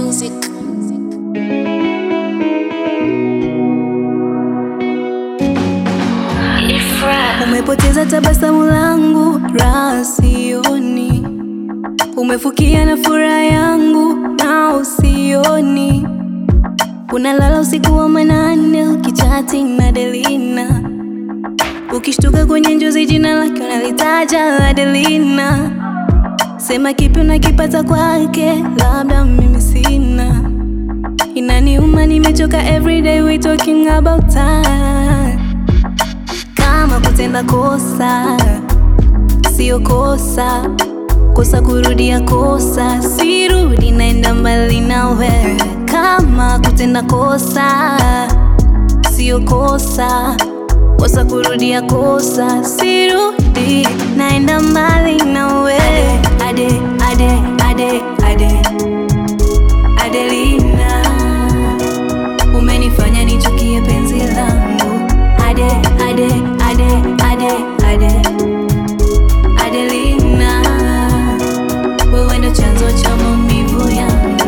music. Umepoteza tabasamu langu, raha sioni. Umefukia na furaha yangu, na usioni. Unalala usiku wa manane ukichati na Delina, ukishtuka kwenye njozi jina lake unalitaja Adelina. Sema kipi unakipata kwake, labda mimi sina. Inaniuma, nimechoka, everyday we talking about time kama kutenda kosa sio kosa, kosa kurudia kosa, sirudi, naenda mbali nawe. Kama kutenda kosa sio kosa, kosa kurudia kosa, sirudi, naenda mbali nawe. Ade, ade, ade, ade, Adelina, umenifanya nichukie penzi langu. Ade, ade, ade, ade, ade, Adelina, wewe ndo chanzo cha maumivu yangu.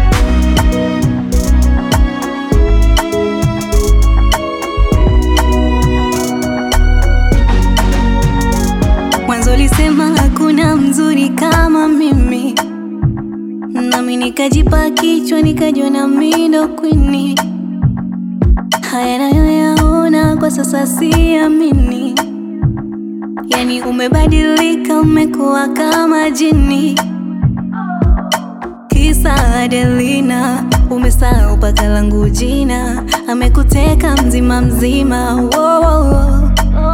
Mwanzo ulisema hakuna mzuri kama mimi, nami nikajipa kichwa nikajua mimi ndo kwini. Haya nayoyaona kwa sasa siamini, yani umebadilika, umekuwa kama jini. Kisa Adelina, umesahau paka langu jina, amekuteka mzima mzima. Wo, wo, wo.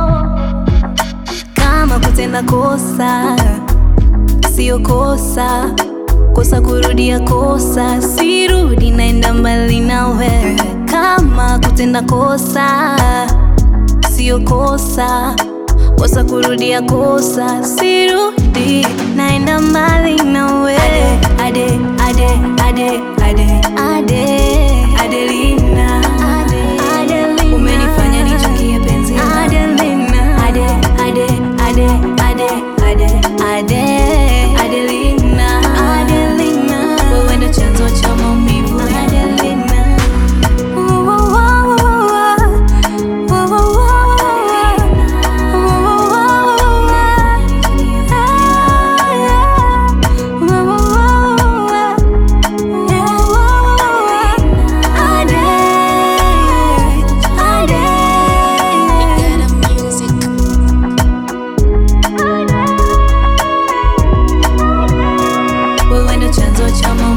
Kama kutenda kosa sio kosa, kosa kurudia kosa, sirudi, naenda mbali nawe. Kama kutenda kosa sio kosa, kosa kurudia kosa, sirudi, naenda mbali nawe. Ade, ade, ade, ade, ade, Adelina, Adelina, umenifanya nichukie penzi Adelina, ade, ade, ade, ade, ade, ade, Adelina, Adelina, wewe ndo chanzo cha maumivu Adelina. Better music. Wewe ndo chanzo cha maumivu